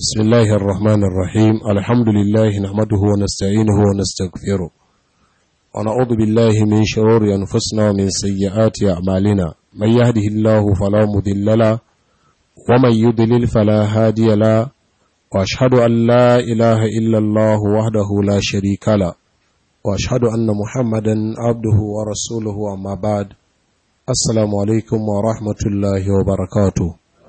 بسم الله الرحمن الرحيم الحمد لله نحمده ونستعينه ونستغفره ونعوذ بالله من شرور أنفسنا ومن سيئات أعمالنا من يهده الله فلا مضل له ومن يضلل فلا هادي له وأشهد أن لا إله إلا الله وحده لا شريك له وأشهد أن محمدا عبده ورسوله أما بعد السلام عليكم ورحمة الله وبركاته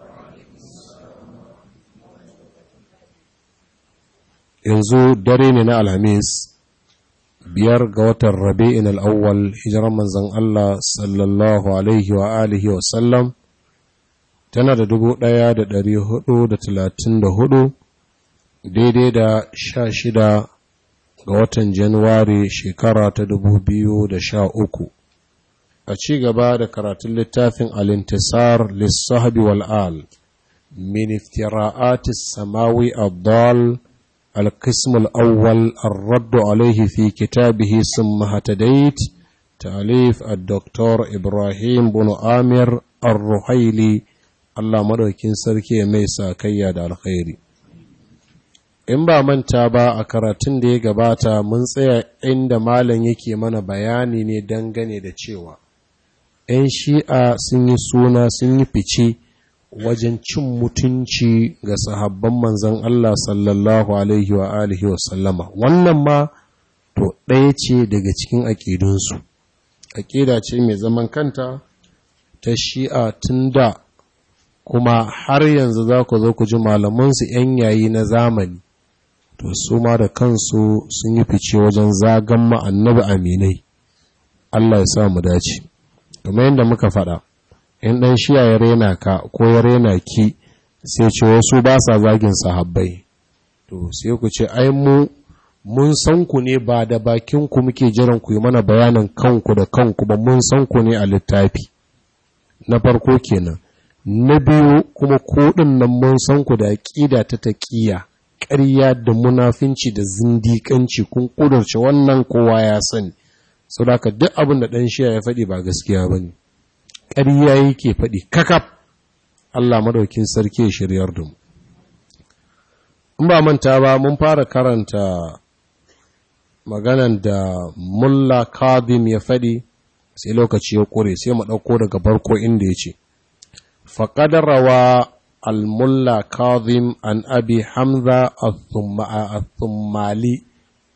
yanzu dare ne na alhamis biyar ga watan rabi'in al'awwal hijirar manzan Allah sallallahu alaihi wa alihi wa sallam tana da dubu ɗaya da ɗari hudu da talatin da hudu daidai da sha shida ga watan januwari shekara ta dubu biyu da sha uku a ci gaba da karatun littafin alintisar lissahabi wal'al min iftira'atis samawi abdal القسم الأول الرد عليه في كتابه ثم هتديت تأليف الدكتور إبراهيم بن آمر الرحيلي الله مدوكين سركي ميسا كياد الخير in ba manta ba a karatun da ya gabata mun tsaya inda malam yake mana bayani ne dangane da cewa 'yan shi'a sun yi suna sun yi fice wajen cin mutunci ga sahabban manzan Allah sallallahu Alaihi wa alihi wa sallama wannan ma to ɗaya ce daga cikin aƙidunsu aƙida ce mai zaman kanta ta shi'a tun da kuma har yanzu za ku zo ku ji malamansu 'yan yayi na zamani to su ma da kansu sun yi fice wajen zagan ma'annabi aminai Allah ya sa mu dace kamar yadda muka faɗa in ɗan shiya ya rena ka ko ya rena ki sai ce wasu ba sa zagin sahabbai to sai ku ce ai mu mun san ku ne ba da bakin ku muke jiran ku yi mana bayanin kanku da kanku ba mun san ku ne a littafi na farko kenan na biyu kuma ko nan mun san ku da aqida ta taqiya ƙarya da munafinci da zindiƙanci kun kudurce wannan kowa ya sani saboda duk abin da ɗan shiya ya faɗi ba gaskiya bane ƙarya yake faɗi kakaf Allah maɗaukin sarki ya shiryar da mu. In ba manta ba mun fara karanta maganan da Mulla Kadim ya faɗi sai lokaci ya ƙure sai mu ɗauko daga farko inda ya ce, Faƙadarawa al-Mulla Kadim an abi Hamza al-Thummali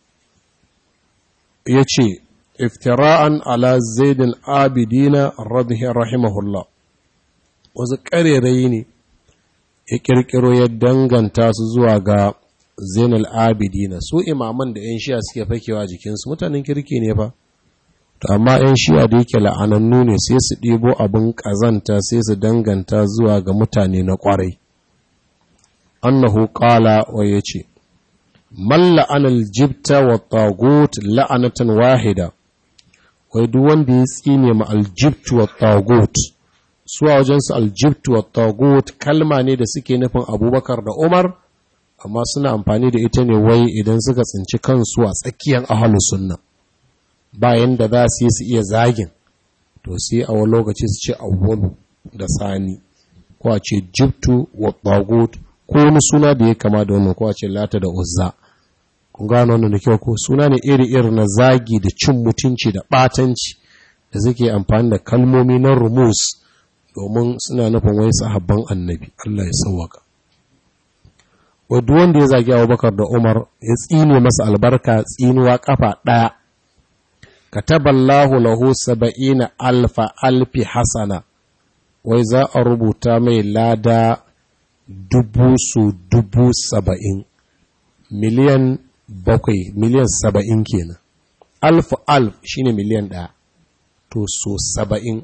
ya ce, iftira'an ala zaidin abidina rahimahullah wasu ƙarerai ne ya ƙirƙiro ya danganta su zuwa ga zainal abidina su imaman da 'yan shi'a suke fakewa jikinsu mutanen kirki ne fa to amma 'yan shi'a da yake la'anannu ne sai su ɗibo abin ƙazanta sai su danganta zuwa ga mutane na ƙwarai annahu ƙala wa ya ce man la'anal jibta wa tagut la'anatan wahida wai duk wanda ya tsine ma aljibtu wa tagut su a wajensu aljibtu wa tagut kalma ne da suke nufin abubakar da umar amma suna amfani da ita ne wai idan suka tsinci kansu a tsakiyar ahalus sunna bayan da za su yi su iya zagin to sai a wani lokaci su ce awwalu da sani ko a ce jibtu wa tagut ko wani suna da ya kama da wannan ko a ce lata da uzza kun gano wannan da kyau ko suna ne iri-iri na zagi da cin mutunci da ɓatanci da suke amfani da kalmomi na rumus domin suna nufin wai sahabban annabi Allah ya sauwaka wadda wanda ya zagi abubakar da umar ya tsine masa albarka tsinuwa kafa ɗaya kataballahu lahu saba'ina alfa alfi hasana wai za a rubuta mai lada dubu su dubu saba'in miliyan bakwai miliyan saba'in kenan alfu alf shine miliyan ɗaya to so saba'in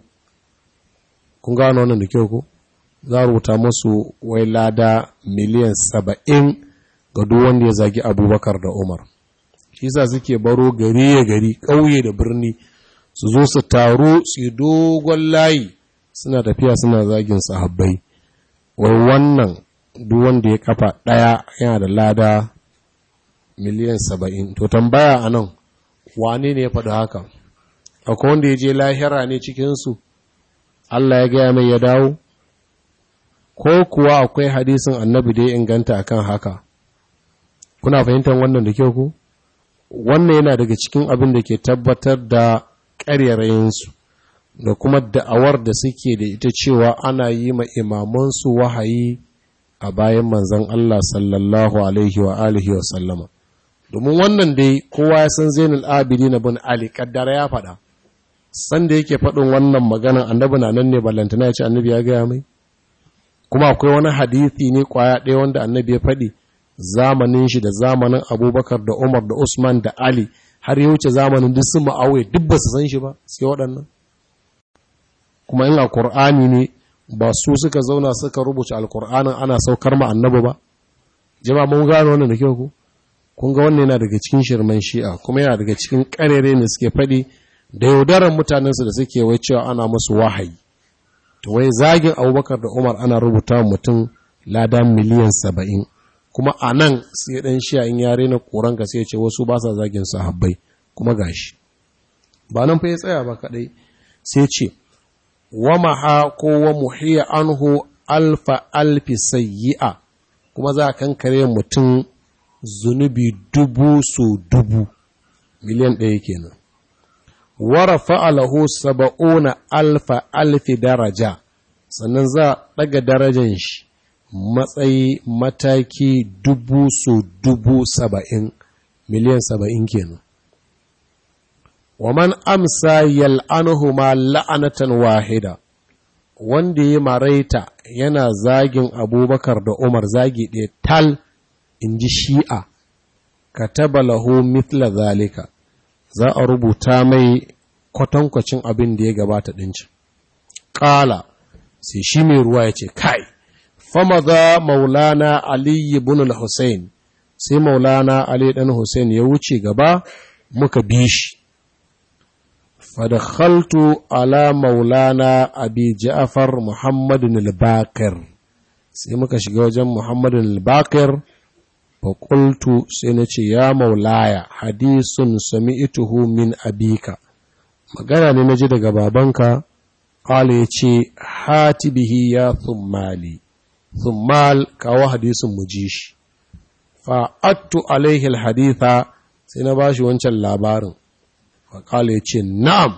kun gano wannan da kyau ko za a rubuta masu wai lada miliyan saba'in ga duk wanda ya zagi abubakar da umar shi sa suke baro gari ya gari ƙauye da birni su zo su taru su yi dogon layi suna tafiya suna zagin sahabbai wai wannan duk wanda ya kafa ɗaya yana da lada miliyan saba'in to tambaya a nan wane ne ya faɗi haka akwai wanda ya je lahira ne cikinsu Allah ya gaya mai ya dawo ko kuwa akwai hadisin annabi da ya inganta akan haka kuna fahimtar wannan da kyau ku wannan yana daga cikin abin da ke tabbatar da ƙaryarayinsu da kuma da'awar da suke da ita cewa ana yi ma imamansu wahayi a bayan manzan Allah sallallahu alaihi wa alihi wa sallama domin wannan dai kowa ya san zainul abidi na bin ali kaddara ya faɗa sanda yake faɗin wannan magana annabi na nan ne ballantana ya ce annabi ya gaya mai kuma akwai wani hadithi ne kwaya ɗaya wanda annabi ya faɗi zamanin shi da zamanin abubakar da umar da usman da ali har ya wuce zamanin duk sun ma'auye duk ba su san shi ba sai waɗannan kuma in a ƙur'ani ne ba su suka zauna suka rubuta alƙur'anin ana saukar ma annabi ba jama'a mun gano wannan da kyau ku kun ga wannan yana daga cikin shirman shi'a kuma yana daga cikin ƙarere ne suke faɗi da yaudarar mutanensu da suke wai cewa ana musu wahayi to wai zagin abubakar da umar ana rubuta mutum lada miliyan saba'in kuma a nan sai ɗan shi'a in yare na ƙoranka sai ce wasu ba sa zagin sahabbai kuma gashi ba nan fa ya tsaya ba kaɗai sai ce wa maha ko wa muhiya anhu alfa alfi sayyi'a kuma za a kankare mutum zunubi dubu su dubu miliyan ɗaya kenan wara fa'alahu saba'una alfa alfi daraja sannan za a ɗaga darajan shi matsayi mataki dubu su dubu saba'in miliyan saba'in kenan wa man amsa yal'anuhu ma la'anatan wahida wanda ya maraita yana zagin abubakar da umar zagi ɗaya tal in ji shi'a ka taba lahu mithla zalika za a rubuta mai kwatankwacin abin da ya gabata ɗinci ƙala sai shi mai ruwa ya ce kai fama za maulana aliyu bin al-hussein sai maulana ali ɗan hussein ya wuce gaba muka bi shi fadakhaltu ala maulana abi ja'far muhammadin al-bakir sai muka shiga wajen muhammadin al-bakir faƙultu sai na ce ya maulaya hadisun sami'ituhu min abika magana ne na ji daga babanka ƙala ya ce hati bihi ya thummali thummal kawo hadisun mu ji shi fa'attu alaihi haditha sai na ba shi wancan labarin faƙala ya ce na'am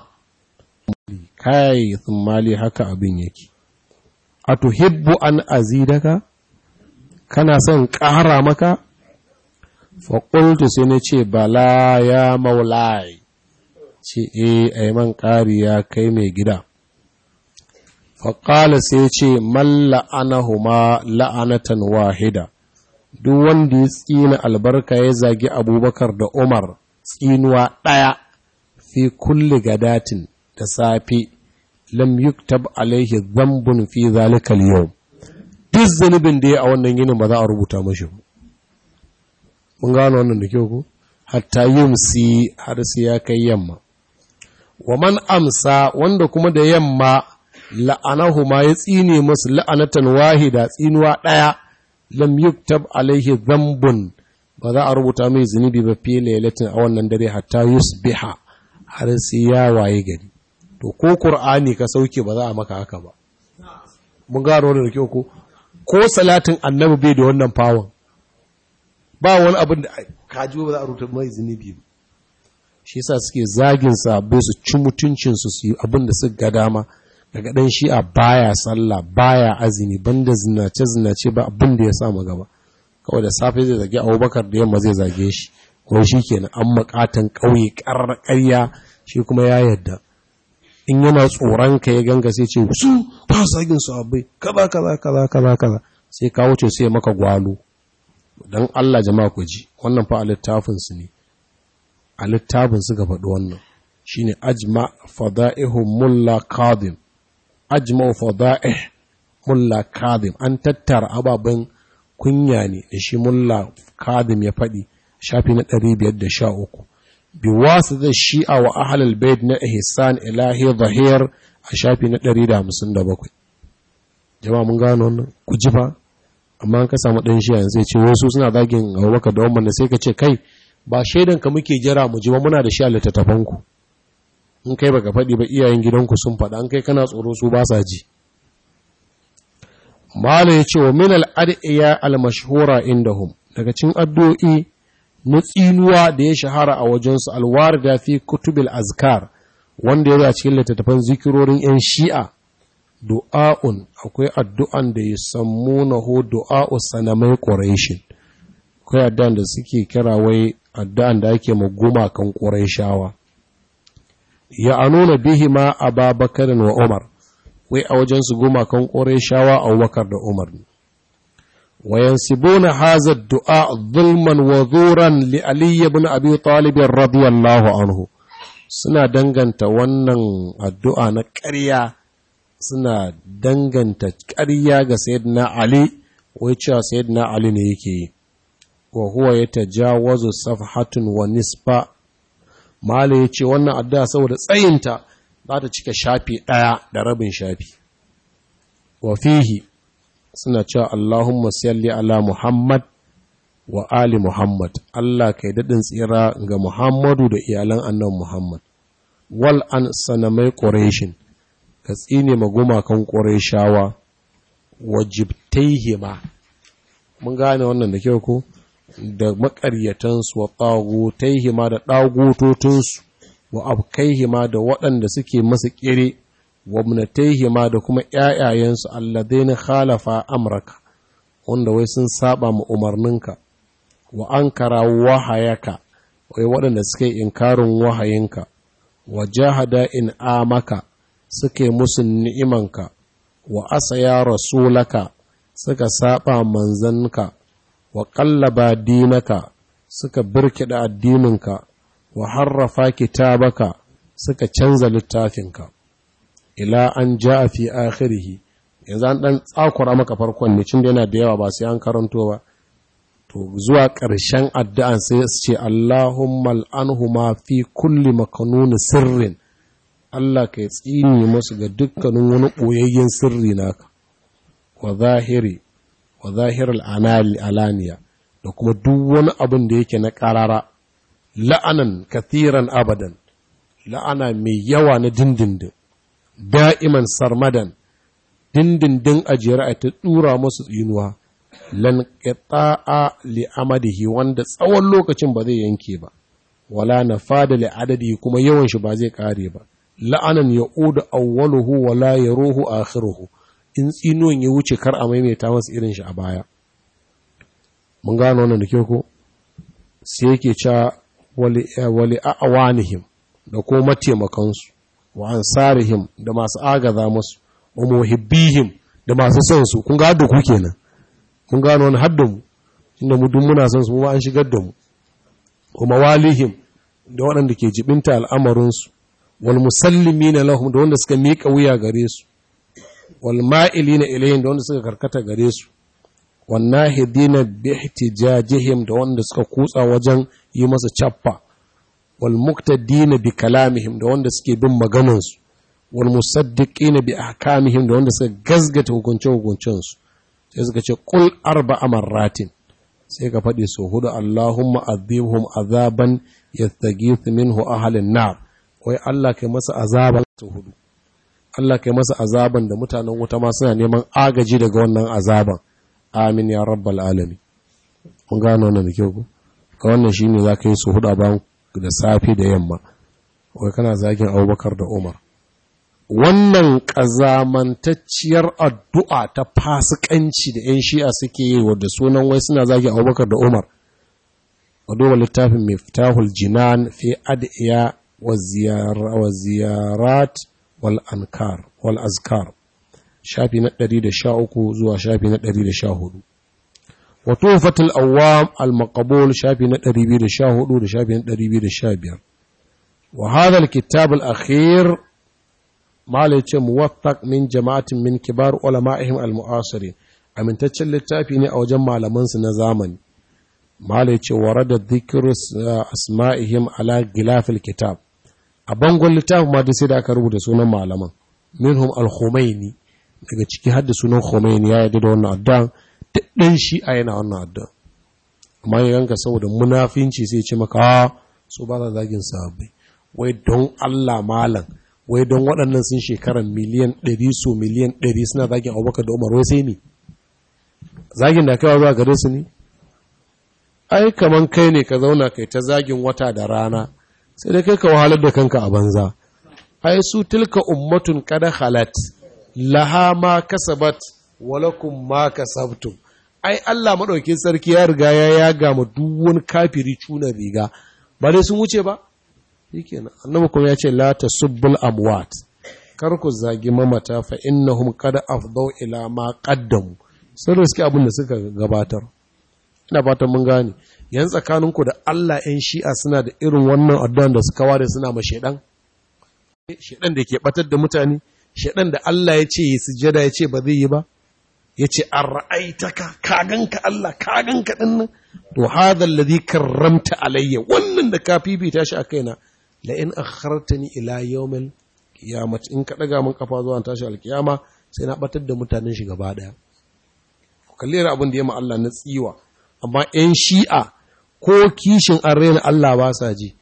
kai thummali haka abin yake a tuhibbu an azidaka kana son ƙara maka faƙultu sai na ce bala ya maulai ce e a man ƙari ya kai mai gida faƙala sai ce man la'anahuma la'anatan wahida duk wanda ya tsina albarka ya zagi abubakar da umar tsinuwa ɗaya fi kulli gadatin da safe lam yuktab alaihi zambun fi zalikal yau duk zunubin da ya a wannan yinin ba za a rubuta mashi ba mun gano wannan da kyau ku hatta yumsi har sai ya kai yamma wa man amsa wanda kuma da yamma la'anahu ma ya tsine musu la'anatan wahida tsinuwa daya lam yuktab alaihi dhanbun ba za a rubuta mai zunubi ba fi lailatin a wannan dare hatta yusbiha har sai ya waye gari to ko qur'ani ka sauke ba za a maka haka ba mun gano wannan da kyau ko ko salatin annabi bai da wannan fawon ba wani abin da kaji ba za a rubuta mai zunubi ba shi yasa suke zagin sabo su ci mutuncin su su abin da suka ga dama daga dan shi'a baya sallah baya azumi banda zinace zinace ba abin da ya sa gaba kawai da safe zai zage Abubakar da yamma zai zage shi ko kenan an makatan kauye ƙarya shi kuma ya yadda in yana tsoron ka ya ganga sai ce su ba zagin su abai kaza kaza kaza kaza kaza sai ka wuce sai maka gwalo don Allah jama'a ku ji wannan fa a littafinsu ne a littafin suka faɗi wannan shi ne ajma fada'ihu mulla kadim ajma fada'ih mulla kadim an tattara ababen kunya ne da shi mulla kadim ya faɗi shafi na 513 bi wasu da shi'a wa ahalal bait na ihsan ilahi zahir a shafi na 157 jama'a mun gano wannan ku ji fa amma ka samu ɗan shi yanzu ce wasu suna zagin abubakar da wannan sai ka ce kai ba shaidan ka muke jira mu ji ba muna da shi a littattafanku in kai baka faɗi ba iyayen gidanku sun faɗa an kai kana tsoro su ba sa ji mala ya ce wa min al'ad'iya al-mashhura indahum daga cin addu'o'i na tsinuwa da ya shahara a wajensu alwar da fi kutubil azkar wanda ya cikin littattafan zikirorin 'yan shi'a du'a'un akwai addu'an da ya sammu na ho du'a'u sanamai ƙorashin akwai addu'an da suke kira wai addu'an da ake maguma kan ƙorashawa ya anuna bihi ma a babakarin wa umar wai a wajen su gumakan ƙorashawa a wakar da umar ne وينسبون هذا الدعاء ظلما وزورا لعلي بن أبي طالب رضي الله عنه suna danganta wannan addu'a na ƙarya suna danganta ƙarya ga sayyidina Ali wai cewa sayyidina Ali ne yake yi wa huwa ya tajawazu safhatun wa nisfa mala ya ce wannan addu'a saboda tsayinta za ta cika shafi ɗaya da rabin shafi wa fihi suna cewa Allahumma salli ala Muhammad wa ali Muhammad Allah kai daɗin tsira ga Muhammadu da iyalan annan Muhammad wal an sanamai ƙoreshin ka tsine magumakan ƙoreshawa wajibtaihima mun gane wannan da kyau ko da maƙaryatansu wa ɗagutaihima da ɗagutotunsu wa abkaihima da waɗanda suke masa ƙire wabnataihima da kuma ƴaƴayensu alladaini khalafa amraka wanda wai sun saba mu umarninka wa ankara wahayaka wai waɗanda suke inkarin wahayinka wa jahada in amaka suke musu ni'imanka wa asaya rasulaka suka saba manzanka wa qallaba dinaka suka birkida addininka wa harrafa kitabaka suka canza littafinka ila an ja fi akhirihi yanzu an dan tsakura maka farkon ne cin da yana da yawa ba sai an karanto ba to zuwa ƙarshen addu'an sai su ce Allahumma al'anhuma fi kulli makanuni sirrin Allah ka tsini musu ga dukkanin wani ɓoyayyen sirri naka wa zahiri wa zahirul alaniya da kuma duk wani abin da yake na ƙarara la'anan kathiran abadan la'ana mai yawa na dindindin da'iman sarmadan dindindin ajiyar a ta ɗura masu tsinuwa lan qita'a li amadihi wanda tsawon lokacin ba zai yanke ba wala nafada li adadi kuma yawan shi ba zai kare ba la'anan ya'udu awwaluhu wala yaruhu akhiruhu in tsinuwan ya wuce kar a maimaita masa irin shi a baya mun gano wannan da kyau ko sai yake cewa wali wali awanihim da ko mataimakansu wa ansarihim da masu agaza musu wa muhibbihim da masu son su kun ga da ku kenan mun gano wani hadda mu inda mu duk muna son su mu an shigar da mu wa mawalihim da waɗanda ke jibinta al'amarin su wal musallimina lahum da wanda suka miƙa wuya gare su wal ma'ilina ilayhim da wanda suka karkata gare su wan nahidina bi ihtijajihim da wanda suka kutsa wajen yi masa chaffa wal muqtadina bi kalamihim da wanda suke bin maganar su wal musaddiqina bi ahkamihim da wanda suka gazgata hukunce hukuncen su sai suka ce qul arba'a marratin sai ka faɗi so hudu Allahumma azibhum azaban yastaghith minhu ahlun nar wai Allah kai masa azaban su hudu Allah kai masa azaban da mutanen wuta ma suna neman agaji daga wannan azaban amin ya rabbal alamin mun gano wannan da kyau ko ka wannan shine zaka yi su hudu bayan da safe da yamma wai kana zagin Abubakar da Umar wannan ƙazamantacciyar addu'a ta fasikanci da ‘yan shi'a suke yi wadda sunan wai suna zagi abubakar da umar a duba littafin mai fitahul jinan fi ad'iya wa ziyarat wal ankar wal azkar shafi na 113 zuwa shafi na 114 wa tufatul awwam al maqbul shafi na 214 da shafi na 215 wa hadha al kitab al akhir malai ce muwaffaq min jama'atin min kibar ulama'ihim al-mu'asirin amintaccen littafi ne a wajen malamansu na zamani malai ce warada dhikru asma'ihim ala gilafil kitab a bangon littafin ma sai da aka rubuta sunan malaman minhum al-khumaini daga ciki hadda sunan khumaini ya yarda da wannan addu'a dan shi a yana wannan addu'a amma ya ganka saboda munafinci sai ce maka so ba za zagin sahabbai wai don Allah malam wai don waɗannan sun shekarar miliyan ɗari so miliyan ɗari suna zagin abubakar da umar wai sai ne zagin da kaiwa zuwa gare su ne ai kaman kai ne ka zauna kai ta zagin wata da rana sai dai kai ka wahalar da kanka a banza ai su tilka ummatun kada halat laha ma kasabat walakum ma kasabtum ai Allah madaukakin sarki ya riga ya yaga ma duk wani kafiri cuna riga ba dai sun wuce ba shikenan annabi kuma ya ce la tasubbul amwat kar ku zagi mamata fa innahum qad afdau ila ma qaddamu sun riski abin da suka gabatar ina fatan mun gane yan tsakaninku da Allah ‘yan shi'a suna da irin wannan addu'an da suka ware suna ma shaidan? Shaidan da ke batar da mutane, shaidan da Allah ya ce ya sujada ya ce ba zai yi ba, ya ce an ra'aitaka, kaganka Allah, kaganka ɗin nan, to hadha alladhi karramta alayya wannan da ka fifita shi a kaina la in akhartani ila yawmil qiyamah in ka daga mun kafa zuwa tashi alkiyama sai na batar da mutanen shi gaba daya kalli abin da ya ma Allah na tsiwa amma ‘yan shi'a ko kishin an raina Allah ba sa ji,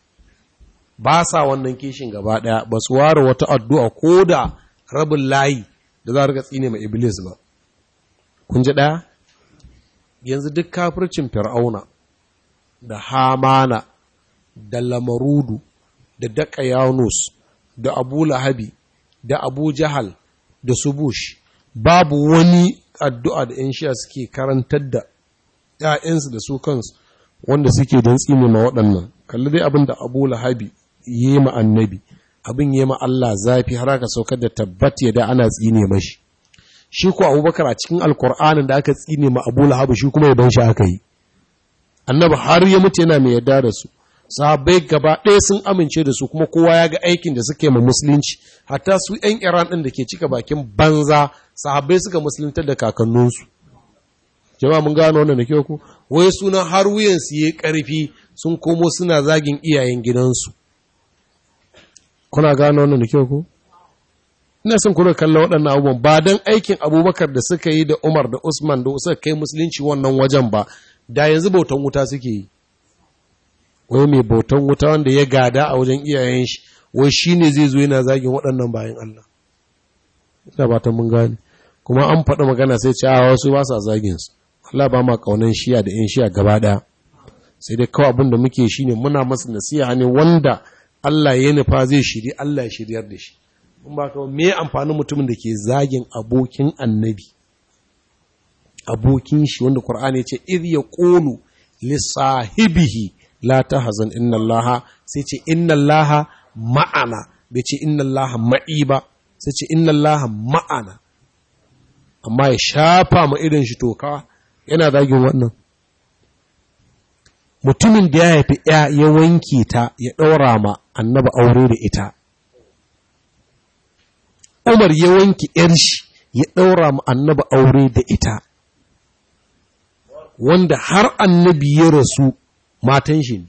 ba sa wannan kishin gaba ɗaya ba su ware wata addu'a ko da rabin layi da za a rika tsine mai Iblis ba. Kun ji ɗaya? Yanzu duk kafircin Fir'auna da Hamana da Lamarudu da Daka Yanus da Abu Lahabi da Abu Jahal da Subush babu wani addu'a da ‘yan shi'a suke karantar da ‘ya'yansu da su kansu wanda suke don tsine ma waɗannan kalli dai abin da abu lahabi yi ma annabi abin yi ma Allah zafi har aka saukar da tabbat ya da ana tsine mashi shi ko abubakar a cikin alkur'anin da aka tsine ma abu lahabi shi kuma yaban shi aka yi annabi har ya mutu yana mai yarda da su sahabbai gaba ɗaya sun amince da su kuma kowa ya ga aikin da suke ma musulunci hatta su ‘yan iran ɗin da ke cika bakin banza sahabbai suka musuluntar da kakanninsu jama'a mun gano wannan da kyau ku wai suna har wuyansu yayi karfi sun komo suna zagin iyayen gidansu kuna gano wannan da kyau ku ina son ku kallon waɗannan abubuwan ba dan aikin abubakar da suka yi da umar da usman da suka kai musulunci wannan wajen ba da yanzu bautan wuta suke yi wai mai bautan wuta wanda ya gada a wajen iyayen shi wai shine zai zo yana zagin waɗannan bayan Allah ina ba ta mun gane kuma an faɗi magana sai ce a wasu ba sa zagin su Allah ba ma kaunan shiya da 'yan shiya gaba ɗaya sai dai kawai abin da muke shi ne muna masa nasiha ne wanda Allah ya nufa zai shiri Allah ya shiryar da shi in ba kawai me amfanin mutumin da ke zagin abokin annabi abokin shi wanda Qur'ani ya ce idh yaqulu li sahibihi la tahzan inna Allah sai ce inna Allah ma'ana bai ce inna Allah ma'i ba sai ce inna Allah ma'ana amma ya shafa ma irin shi toka yana zagin wannan mutumin da ya haifi ya ya wanke ta ya ɗaura ma annaba aure da ita umar ya wanke ‘yar shi ya ɗaura ma annaba aure da ita wanda har annabi ya rasu matan shi ne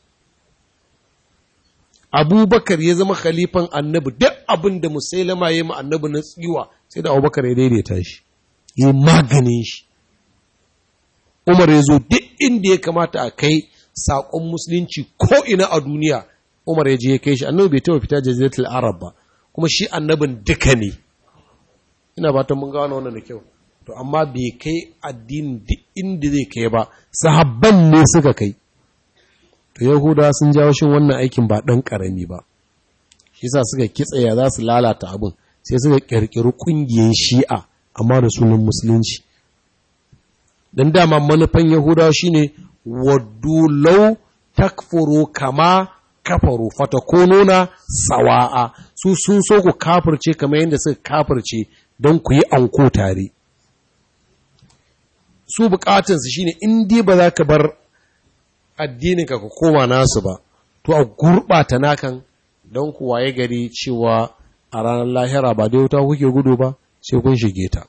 abubakar ya zama khalifan annabi duk abin da musailama ya yi ma annabi na tsiwa sai da abubakar ya daidaita shi ya maganin shi umar ya zo duk inda ya kamata a kai saƙon musulunci ko ina a duniya umar ya je ya kai shi annabi bai taɓa fita jaziratul arab ba kuma shi annabin duka ne ina ba ta mun gano wannan da kyau to amma bai kai addinin duk inda zai kai ba sahabban ne suka kai to yahudawa sun jawo shin wannan aikin ba ɗan ƙarami ba shi sa suka kitsaya za su lalata abin sai suka ƙirƙiri ƙungiyar shi'a amma da sunan musulunci don dama manufan yahudawa shine waddu law takfuru kama kafaru fatakununa sawa'a su sun so ku kafirce kamar yadda suka kafirce don ku yi anko tare su bukatansu shine in dai ba za ka bar addininka ka koma nasu ba to a gurɓata nakan don ku waye gari cewa a ranar lahira ba dai wuta kuke gudu ba sai kun shige ta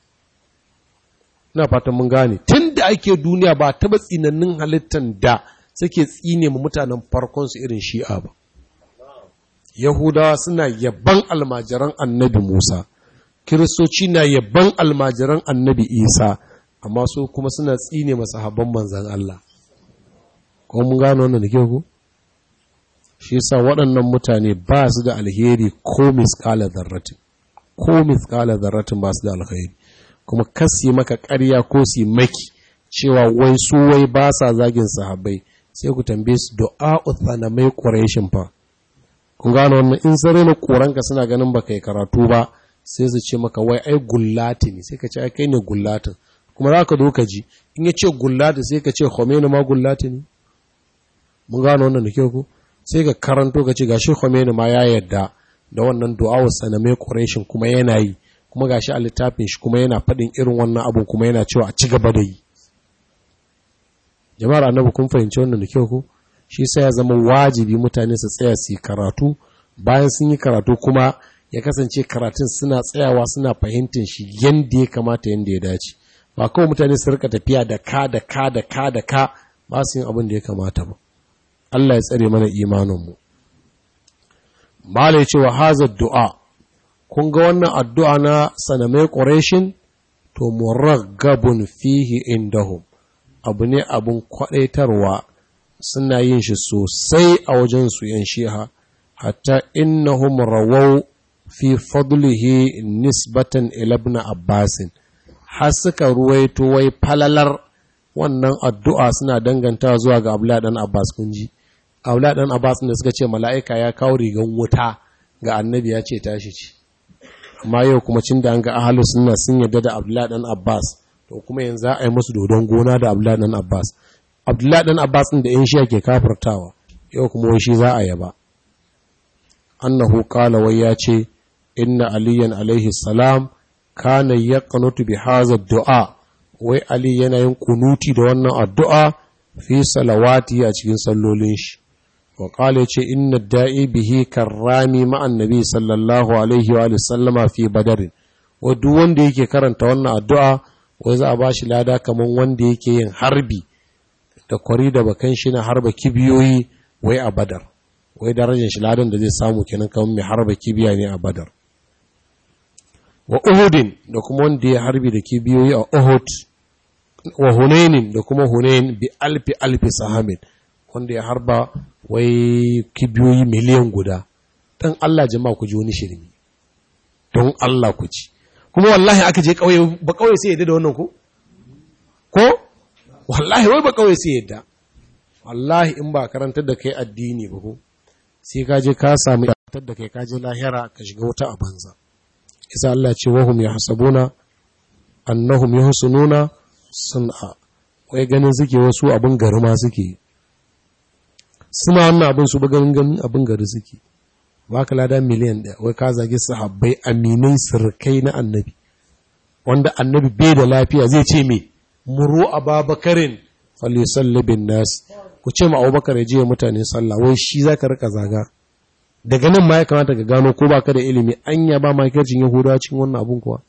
ina fatan mun gane tun da ake duniya ba taɓa tsinannin halittan da suke tsine ma mutanen farkonsu irin shi'a ba yahudawa suna yaban almajiran annabi musa kiristoci na yaban almajiran annabi isa amma su kuma suna tsine masa habban manzan Allah ko mun gano wannan da ke ku shi yasa waɗannan mutane ba su da alheri ko misƙala zarratin ko misƙala zarratin ba su da alheri kuma kasi maka ƙarya ko su maki cewa wai su wai ba sa zagin sahabbai sai ku tambaye su du'a uthanamai quraishin fa kun gano wannan in sare na koranka suna ganin baka yi karatu ba sai su ce maka wai ai gullati ne sai ka ce ai kai ne gullatin kuma za ka zo ka ji in ya ce gullati sai ka ce Khomeini ma gullati ne mun gano wannan da kyau ko sai ka karanto ka ce gashi Khomeini ma ya yarda da wannan du'a saname quraishin kuma yana yi kuma gashi a littafin shi kuma yana faɗin irin wannan abun kuma yana cewa a ci gaba da yi jama'ar annabi kun fahimci wannan da kyau ko shi sai ya zama wajibi mutane su tsaya su yi karatu bayan sun yi karatu kuma ya kasance karatun suna tsayawa suna fahimtar shi yadda ya kamata yadda ya dace ba kawai mutane su rika tafiya da ka da ka da ka da ka ba su yin abin da ya kamata ba Allah ya tsare mana imaninmu malai cewa haza du'a kun ga wannan addu'a na sanamai ƙureshin to muraggabun fihi indahum abu ne abin kwaɗaitarwa suna yin shi sosai a wajen su ‘yan shiha, hatta innahum rawau fi fadlihi nisbatan ilabna abbasin, har suka ruwaito wai falalar wannan addu'a suna danganta zuwa ga Abdullah ɗan Abbas kunji. Abdullah ɗan Abbas da suka ce mala'ika ya kawo rigan wuta ga annabi ya ce tashi ce. Amma yau kuma cin da an ga ahalu suna sun yarda da Abdullah ɗan Abbas, to kuma yanzu za a yi musu dodon gona da Abdullah ɗan Abbas. Abdullah ɗan Abbas ɗin da ‘yan shi ke kafirtawa, yau kuma wai shi za a yaba. Annahu kala wai ya ce, Inna Aliyan alaihi salam kana ya kanutu bi haza du'a, wai Ali yana yin kunuti da wannan addu'a fi salawati a cikin sallolin shi. Wa kala ce, Inna da'i bihi karrami ma'an nabi sallallahu alaihi wa sallama fi badarin. Wa duk wanda yake karanta wannan addu'a, wai za a ba shi lada kamar wanda yake yin harbi da kwari da bakan shi na harba kibiyoyi wai a badar wai darajar shi ladan da zai samu kenan kamar mai harba kibiya ne a badar wa uhudin da kuma wanda ya harbi da kibiyoyi a uhud wa hunainin da kuma hunain bi alfi alfi sahamin wanda ya harba wai kibiyoyi miliyan guda dan Allah jama'a ku ji wani shirmi don Allah ku ci kuma wallahi aka je kauye ba kauye sai yadda da wannan ko ko wallahi wai ba kawai sai yadda wallahi in ba karantar da kai addini ba ko sai ka je ka samu karantar da kai ka je lahira ka shiga wata a banza isa Allah ce wahum yahsabuna annahum yuhsinuna sun'a wai ganin suke wasu abin gari ma suke suna wannan abin su ganin ganin abin gari suke ba ka lada miliyan ɗaya wai ka zage sahabbai aminai sirkai na annabi wanda annabi bai da lafiya zai ce me muru ababakarin falisalli bin nas ku ce ma abubakar ya je mutane sallah wai shi za ka rika zaga daga nan ma ya kamata ka gano ko baka da ilimi anya ba makircin yahudawa cikin wannan abun kuwa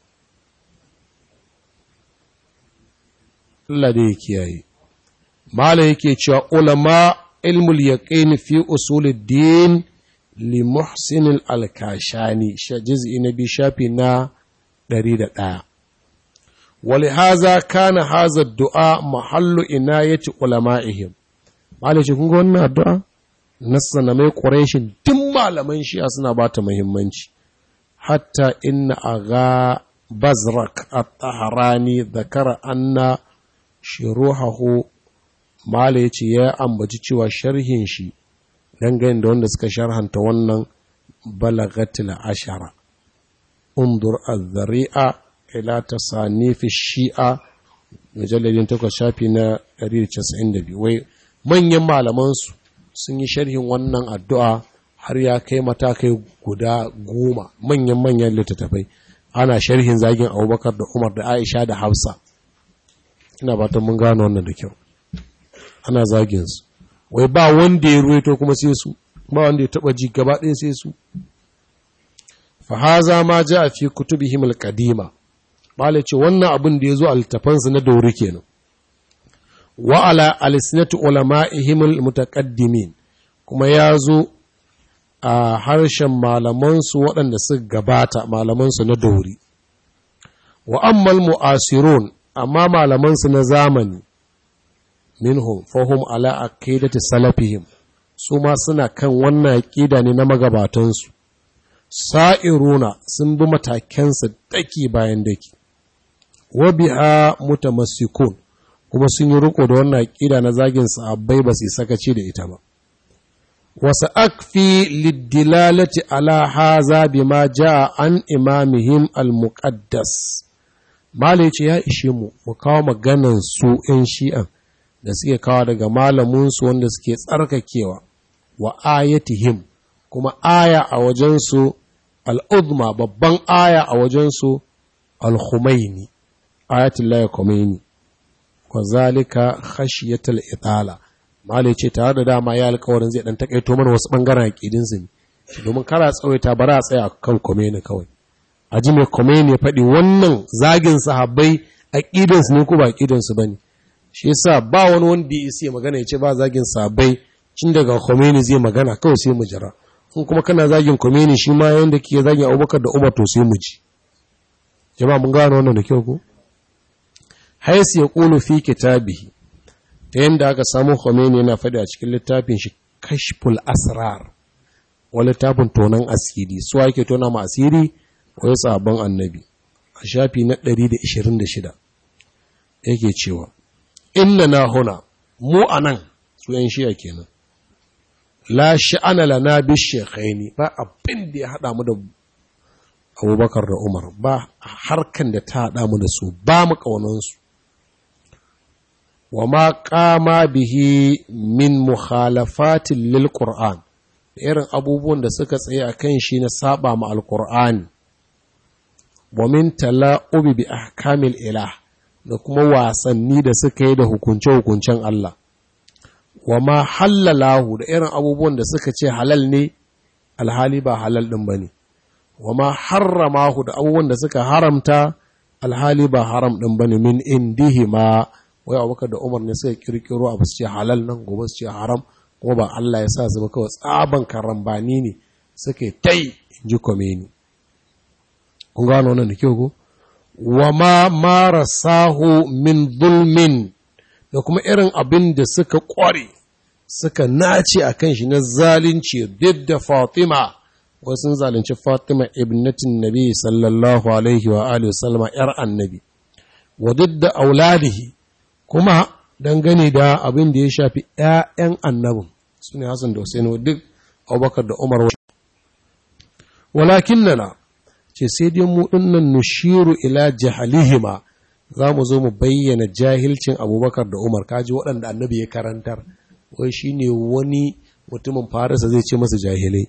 Allah da ya kiyaye mala yake cewa ulama ilmul yaqin fi usuluddin li muhsin al-kashani juz'i na bi shafi na 101 ولهذا كان هذا الدعاء محل عناية علمائهم malai ce kun ga wannan addu'a nassa na mai ƙureshin tun malaman shi'a suna ba ta muhimmanci hatta inna aga bazrak at-taharani zakara anna shiruhahu malai ce ya ambaci cewa sharhin shi dangane da wanda suka sharhanta wannan balagatil ashara undur az-zari'a ila tasanifi shi'a mujalladin takwas shafi na 192 wai manyan malamansu sun yi sharhin wannan addu'a har ya kai matakai guda goma manyan manyan littattafai ana sharhin zagin abubakar da umar da aisha da hafsa ina fatan mun gano wannan da kyau ana zagin su wai ba wanda ya ruwaito kuma sai su ba wanda ya taba ji gaba ɗaya sai su fa haza ma ja fi kutubihim al-qadima malai ce wannan abin da ya zo a littafansu na dauri kenan wa ala alisnati ulama'ihim almutaqaddimin kuma ya zo a harshen malamansu waɗanda suka gabata malamansu na dauri wa ammal mu'asirun amma malamansu na zamani minhum fahum ala aqidati salafihim su ma suna kan wannan aqida ne na magabatansu sa'iruna sun bi matakensu daki bayan daki wa biha mutamassikun kuma sun yi riko da wannan aqida na zagin sahabbai ba su sakaci da ita ba wasu akfi liddilalati ala haza bima jaa an imamihim al-muqaddas Malai ce ya ishe mu mu kawo maganan su ‘yan shi'an da suke kawo daga malaminsu wanda suke tsarkakewa wa ayatihim kuma aya a wajensu al'udma babban aya a wajensu al-Khumaini, ayatullahi Khomeini, wa zalika khashiyatul itala. Malai ce tare da dama ya alkawarin zai ɗan takaito mana wasu ɓangaren aƙidinsu ne, domin kara tsawaita bara a tsaya kan Khomeini kawai. A ji mai Khomeini ya faɗi wannan zagin sahabbai aƙidansu ne ko ba aƙidansu ba ne. Shi yasa ba wani wanda ya isa magana ya ce ba zagin sahabbai cin daga Khomeini zai magana kawai sai mu jira. in kuma kana zagin Khomeini shi ma yanda ke zagin Abubakar da Umar to sai mu ji jama'a mun gano wannan da kyau ko haisu ya qulu fi kitabihi ta yanda aka samu Khomeini yana faɗi a cikin littafin shi Kashful Asrar wa littafin tonan asiri su ake tona ma asiri wai sabon annabi a shafi na 126 yake cewa inna na huna mu anan su yan shiya kenan la sha'ana lana bi shekhaini ba abin da ya haɗa mu da abubakar da umar ba harkan da ta haɗa mu da su ba mu ƙaunansu wa ma ƙama bihi min mukhalafatin lil qur'an irin abubuwan da suka tsaye a kan shi na saba ma alqur'ani wa min tala'ubi bi ahkamil ilah da kuma wasanni da suka yi da hukunce-hukuncen Allah wa ma halalahu da irin abubuwan da suka ce halal ne alhali ba halal ɗin ba ne wa ma harramahu da abubuwan da suka haramta alhali ba haram ɗin ba ne min indihi ma wai abubakar da umar ne suka kirkiro abu su ce halal nan gobe su ce haram kuma ba Allah ya sa su ba kawai tsaban karambani ne suka yi tai in ji komeni kun gano wannan da kyau ko wa ma marasahu min zulmin da kuma irin abin da suka ƙware suka nace a kan shi na zalunci duk da Fatima wasu zalunci Fatima ibnatin Nabi sallallahu alaihi wa alihi sallama ‘yar annabi, wa duk da auladihi kuma dangane da abin da ya shafi ‘ya'yan annabin su ne Hassan da Hussein duk Abubakar da Umar wa. Walakin nana, ce sai dai mu ɗinnan nushiru ila jahalihima za mu zo mu bayyana jahilcin abubakar da umar kaji waɗanda annabi ya karantar wai shi ne wani mutumin farisa zai ce masa jahilai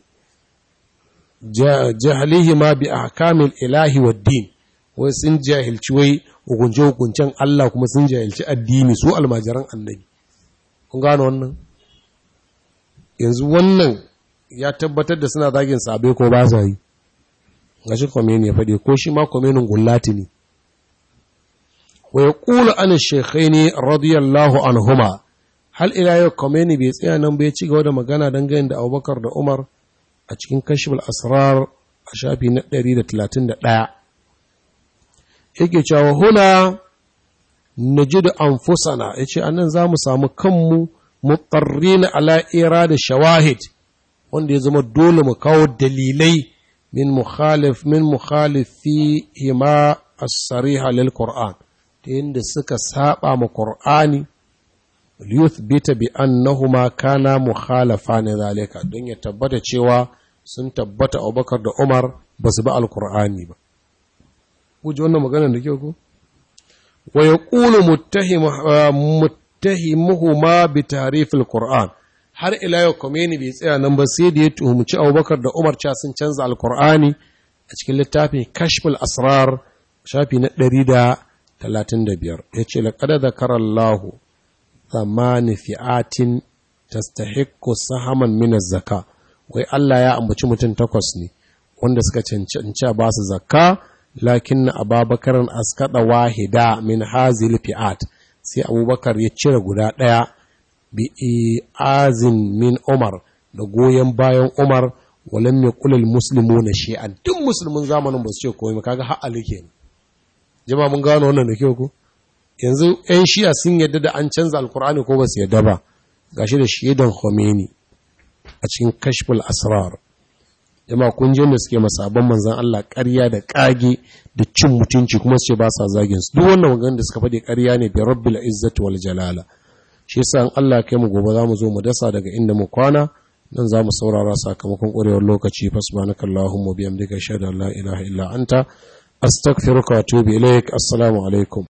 jahilihi ma bi ahkamil ilahi wa din wai sun jahilci wai hukunce hukuncen Allah kuma sun jahilci addini su almajiran annabi kun gano wannan yanzu wannan ya tabbatar da suna zagin sabe ko ba sa yi gashi kwameni ya faɗi ko shi ma kwamenin gullati ne ويقول عن الشيخين رضي الله عنهما هل إلى يوم كوميني بيتسيا نم بيتشي غودا مغانا دنگين دا أبو بكر دا عمر أتشكين كشف الأسرار أشابي نقدري دا تلاتين دا لا يكي چاو هنا نجد أنفسنا يكي أنن زامو سامو كمو مضطرين على إيراد الشواهد wanda ya zama dole mu kawo dalilai min mukhalif min mukhalifi hima as-sariha lil Qur'an ta yadda suka saba ma Qur'ani liyuthbita bi annahuma kana mukhalafa ne zalika don ya tabbata cewa sun tabbata Abubakar da Umar ba su bi al-Qur'ani ba kuje wannan magana da kyau ko wa yaqulu muttahim muttahimuhuma bi ta'rif al-Qur'an har ila yau Khomeini bai tsaya nan ba sai da ya tuhumci Abubakar da Umar cewa sun canza al-Qur'ani a cikin littafin Kashful Asrar shafi na ɗari da talatin da biyar ya ce laƙada da karallahu zamani fi'atin tastahiqqu sahaman min zaka wai Allah ya ambaci mutum takwas ne wanda suka cancanci ba su zakka lakin ababakarin askada wahida min hazil fi'at sai abubakar ya cire guda ɗaya bi azin min umar da goyon bayan umar walam yaqulul muslimuna shay'an duk musulmin zamanin ba su ce komai kaga har alike ne jama mun gano wannan da kyau ko yanzu yan shi'a sun yadda da an canza alkur'ani ko ba su yadda ba gashi da shaidan Khomeini a cikin kashful asrar jama kun da suke masabban manzan Allah ƙarya da ƙage da cin mutunci kuma su ce ba sa zagin su duk wannan maganar da suka faɗi ƙarya ne bi rabbil izzati wal jalala shi yasa in Allah kai mu gobe za mu zo mu dasa daga inda mu kwana nan za mu saurara sakamakon ƙwarewar lokaci fasbanaka Allahumma biyamdika shada la ilaha illa anta astaghfiruka wa atubu ilaik assalamu alaikum